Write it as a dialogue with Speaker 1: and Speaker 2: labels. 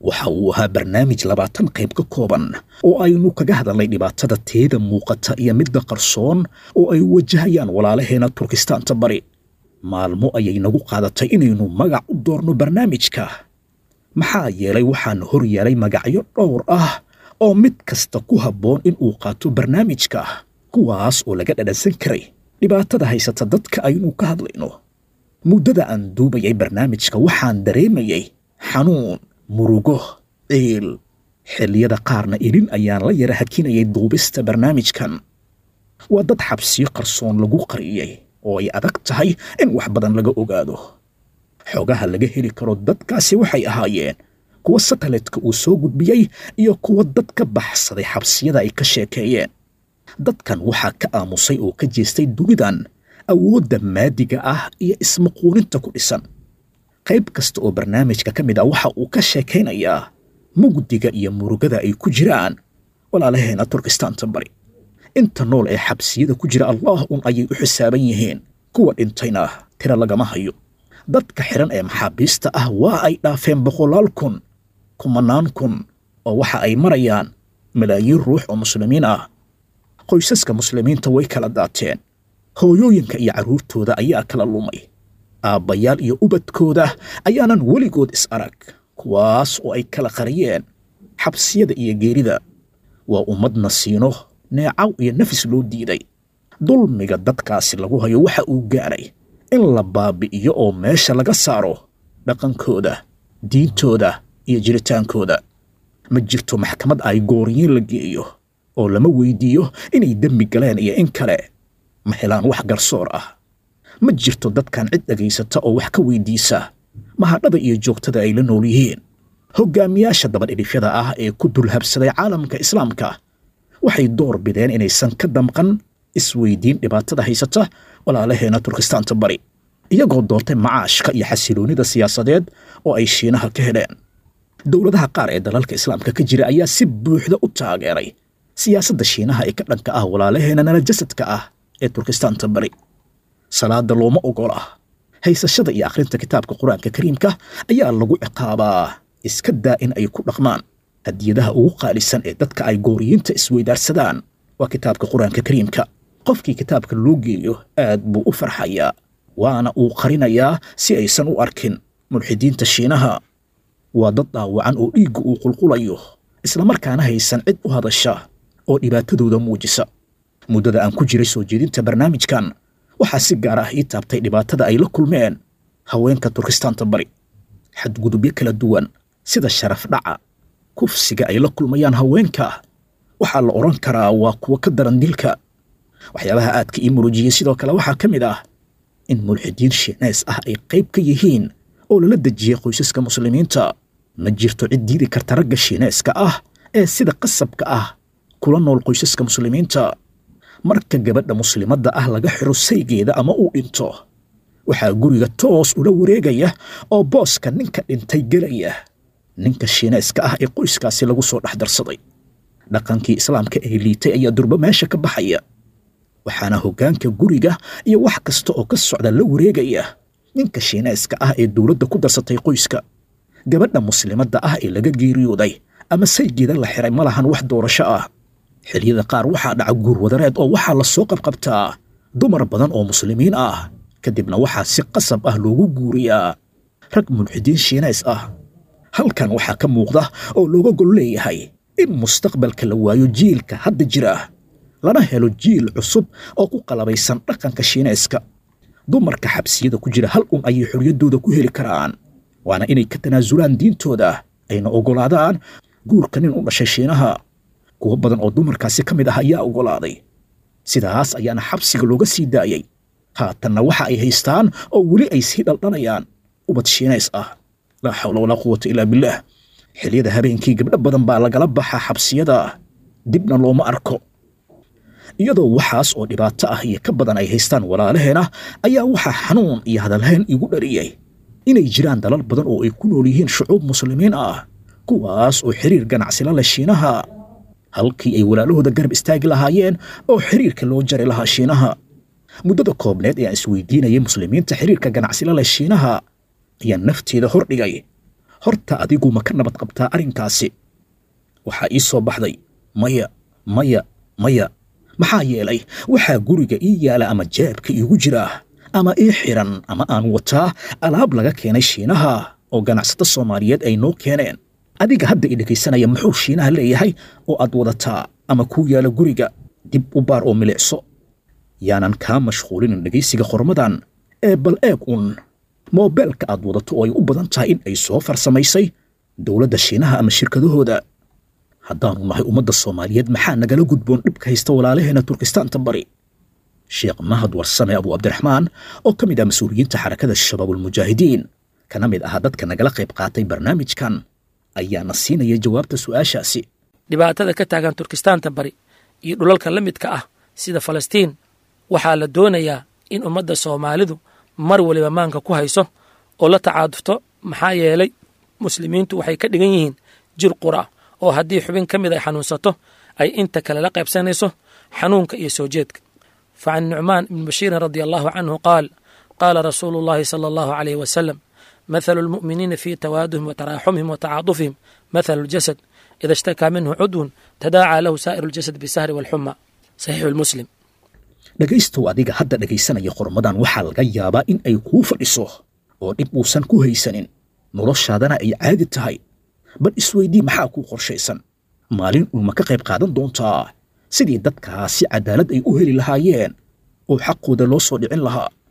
Speaker 1: waxa uu ahaa barnaamij labaatan qayb ka kooban oo aynu kaga hadalnay dhibaatada teeda muuqata iyo midda qarsoon oo ay wajahayaan walaalaheena turkistaanta bari maalmo ayay nagu qaadatay inaynu magac u doorno barnaamijka maxaa yeelay waxaana hor yeelay magacyo dhowr ah oo mid kasta ku habboon in uu qaato barnaamijka kuwaas oo laga dhadhansan karay dhibaatada haysata dadka aynu ka hadlayno muddada aan duubayay barnaamijka waxaan dareemayay xanuun murugo ciil xilliyada qaarna idhin ayaan la yara hakinayay duubista barnaamijkan waa dad xabsiyo qarsoon lagu qariyey oo ay adag tahay in wax badan laga ogaado xogaha laga heli karo dadkaasi waxay ahaayeen kuwa satellite-ka uu soo gudbiyey iyo kuwa dad ka baxsaday xabsiyada ay ka sheekeeyeen dadkan waxaa ka aamusay oo ka jeestay dunidan awoodda maadiga ah iyo ismaquuninta ku dhisan qayb kasta oo barnaamijka ka mid ah waxa uu ka sheekaynayaa mugdiga iyo murugada ay ku jiraan walaalaheena turkistaanta bari inta nool ee xabsiyada ku jira allah un ayay u xisaaban yihiin kuwa dhintayna tira lagama hayo dadka xidhan ee maxaabiista ah waa ay dhaafeen boqolaal kun kumanaan kun oo waxa ay marayaan malaayiin ruux oo muslimiin ah qoysaska muslimiinta way kala daateen hooyooyinka iyo carruurtooda ayaa kala lumay aabbayaal iyo ubadkooda ayaanan weligood is arag kuwaas oo ay kala qariyeen xabsiyada iyo geerida waa ummadna siino neecaw iyo nafis loo diiday dulmiga dadkaasi lagu hayo waxa uu gaaray in la baabi'iyo oo meesha laga saaro dhaqankooda diintooda iyo jiritaankooda ma jirto maxkamad ay gooriyiin la geeyo oo lama weydiiyo inay dembi galeen iyo in kale ma helaan wax garsoor ah ma jirto dadkan cid dhegaysata oo wax ka weydiisa mahadhada iyo joogtada ay la nool yihiin hoggaamiyaasha dabadhidhifyada ah ee ku dulhabsaday caalamka islaamka waxay door bideen inaysan ka damqan isweydiin dhibaatada haysata walaalaheena turkistaanta bari iyagoo doortay macaashka iyo xasiloonnida siyaasadeed oo ay shiinaha ka heleen dowladaha qaar ee dalalka islaamka ka jira ayaa si buuxda u taageeray siyaasadda shiinaha ee ka dhanka ah walaalaheena nala jasadka ah ee turkistaanta bari salaada looma ogola haysashada iyo akhrinta kitaabka qur-aanka kariimka ayaa lagu ciqaabaa iska daa in ay ku dhaqmaan hadiyadaha ugu qaalisan ee dadka ay gooriyiinta isweydaarsadaan waa kitaabka qur-aanka kariimka qofkii kitaabka loo geeyo aad buu u farxayaa waana uu qarinayaa si aysan u arkin mulxidiinta shiinaha waa dad dhaawacan oo dhiigga uu qulqulayo islamarkaana haysan cid u hadasha oo dhibaatadooda muujisa muddada aan ku jiray soo jeedinta barnaamijkan waxaa si gaar ah ii taabtay dhibaatada ay la kulmeen haweenka turkistaanta bari xadgudubyo kala duwan sida sharaf dhaca kufsiga ay la kulmayaan haweenka waxaa la odhan karaa waa kuwo ka daran dilka waxyaabaha aadka ii murujiyey sidoo kale waxaa ka mid ah in mulxidiin shiineys ah ay qayb ka yihiin oo lala dejiyey qoysaska muslimiinta ma jirto cid diidi karta ragga shiineyska ah ee sida qasabka ah kula nool qoysaska muslimiinta marka gabadha muslimadda ah laga xiro saygeeda ama uu dhinto waxaa guriga toos ula wareegaya oo booska ninka dhintay gelaya ninka shiineyska ah ee qoyskaasi lagu soo dhex darsaday dhaqankii islaamka ee liitay ayaa durbo meesha ka baxaya waxaana hoggaanka guriga iyo wax kasta oo ka socda la wareegaya ninka shiineyska ah ee dowladda ku darsatay qoyska gabadha muslimadda ah ee laga geeriyooday ama saygeeda la xiray ma lahan wax doorasho ah xilliyada qaar waxaa dhaca guur wadareed oo waxaa la soo qabqabtaa dumar badan oo muslimiin ah kadibna waxaa si qasab ah loogu guuriyaa rag mulxidiin shiinays ah halkan waxaa ka muuqda oo looga gol leeyahay in mustaqbalka la waayo jiilka hadda jira lana helo jiil cusub oo ku qalabaysan dhaqanka shiinayska dumarka xabsiyada ku jira hal un ayay xorriyaddooda ku heli karaan waana inay ka tanaasulaan diintooda ayna oggolaadaan guurka nin u dhashay shiinaha kuwo badan oo dumarkaasi ka mid ah ayaa oggolaaday sidaas ayaana xabsiga looga sii daayey haatanna waxa ay haystaan oo weli ay sii dhaldhanayaan ubad shiinays ah laa xawla walaa quwata ilaa billaah xilliyada habeenkii gabdho badan baa lagala baxaa xabsiyada dibna looma arko iyadoo waxaas oo dhibaato ah iyo ka badan ay haystaan walaalaheena ayaa waxaa xanuun iyo hadalhayn igu dhariyey inay jiraan dalal badan oo ay ku nool yihiin shucuub muslimiin ah kuwaas oo xiriir ganacsila leh shiinaha halkii ay walaalahooda garab istaagi lahaayeen oo xiriirka loo jari lahaa shiinaha muddada koobneed ee aan isweydiinayay muslimiinta xiriirka ganacsila leh shiinaha ayaa nafteeda hordhigay horta adigu ma ka nabad qabtaa arrinkaasi waxaa ii soo baxday maya maya maya maxaa yeelay waxaa guriga ii yaala ama jeebka iigu jira ama ii xiran ama aan wataa alaab laga keenay shiinaha oo ganacsato soomaaliyeed ay noo keeneen adiga hadda i dhegaysanaya muxuu shiinaha leeyahay oo aad wadataa ama kuu yaala guriga dib u baar oo milicso yaanan kaa mashquulinin dhegaysiga qormadan ee bal eeg uun moobeelka aad wadato oo ay u badan tahay in ay soo farsamaysay dowladda shiinaha ama shirkadahooda haddaanu nahay ummadda soomaaliyeed maxaa nagala gudboon dhibka haysta walaalaheena turkistaanta bari sheekh mahad warsame abu cabdiraxmaan oo ka mid ah mas-uuliyiinta xarakada shabaabulmujaahidiin kana mid ahaa dadka nagala qayb qaatay barnaamijkan ayaana siinaya jawaabta su'aashaasi
Speaker 2: dhibaatada ka taagan turkistaanta bari iyo dhulalka la midka ah sida falastiin waxaa la doonayaa in ummadda soomaalidu mar waliba maanka ku hayso oo la tacaadufto maxaa yeelay muslimiintu waxay ka dhigan yihiin jir qura oo haddii xubin ka mid ay xanuunsato ay inta kale la qaybsanayso xanuunka iyo soo jeedka fa can nucmaan ibni bashiirin radia allahu canhu qaal qaala rasuulu llahi sala allahu calayh wasalam mathalu lmu'miniina fii tawaaduhim wa taraaxumihim wa tacaadufihim mathalu ljasad ida ishtakaa minhu cudwun tadaacaa lahu saa'iru ljasad bisahri walxuma saxiixu lmuslim
Speaker 1: dhegaystow adiga hadda dhegaysanaya qormadan waxaa laga yaabaa in ay kuu fadhiso oo dhib uusan ku haysanin noloshaadana ay caadi tahay bal isweydii maxaa kuu qorshaysan maalin uuma ka qayb qaadan doontaa sidii dadkaasi cadaalad ay u heli lahaayeen oo xaqooda loo soo dhicin lahaa